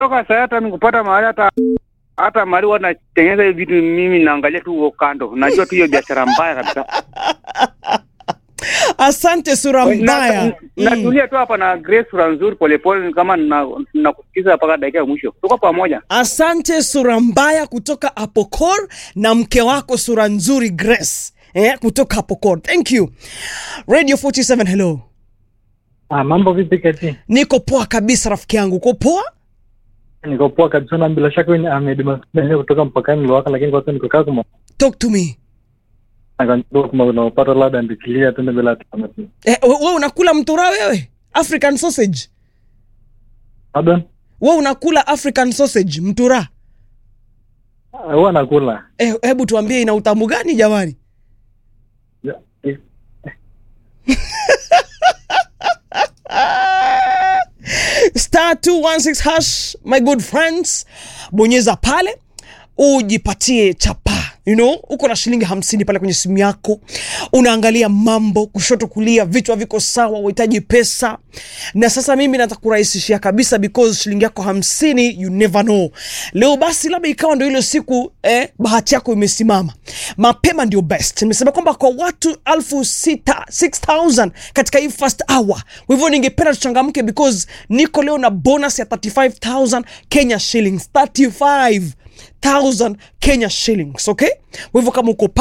toka saa hata nikupata mahali hata hata mahali wanatengeneza hiyo vitu, mimi naangalia tu huko kando, najua tu hiyo biashara mbaya kabisa. Asante sura mbaya. Na- Natulia tu hapa na Grace sura nzuri polepole, ni kama na- nakusikiza mpaka dakika ya mwisho. Tuko pamoja. Asante sura mbaya kutoka Apokor na mke wako sura nzuri Grace eh, kutoka Apokor. Thank you. Radio 47 hello. Ah, mambo vipi kati? Niko poa kabisa rafiki yangu. Uko poa? Niko poa kabisa na bila shaka wewe ni Ahmed Masudi kutoka mpakani Luwaka, lakini kwa sasa niko Kakuma. Talk to me. Nakanjua kama unaopata labda ndikilia tena bila tama. Eh, wewe unakula mtura wewe? African sausage. Pardon? Wewe unakula African sausage mtura? Ah, Huwa nakula. Eh, hebu tuambie ina utamu gani jamani? Ya, eh, star 216 hash my good friends bonyeza pale ujipatie chapa you know uko na shilingi hamsini pale kwenye simu yako unaangalia mambo kushoto kulia vichwa viko sawa uhitaji pesa na sasa mimi natakurahisishia kabisa because shilingi yako hamsini you never know leo basi labda ikawa ndio ile siku eh, bahati yako imesimama mapema ndio best nimesema kwamba kwa watu alfu sita 6000 katika hii first hour kwa hivyo ningependa tuchangamke because niko leo na bonus ya 35000 kenya shillings 35 1000 Kenya shillings okay? Kwa hivyo kama uko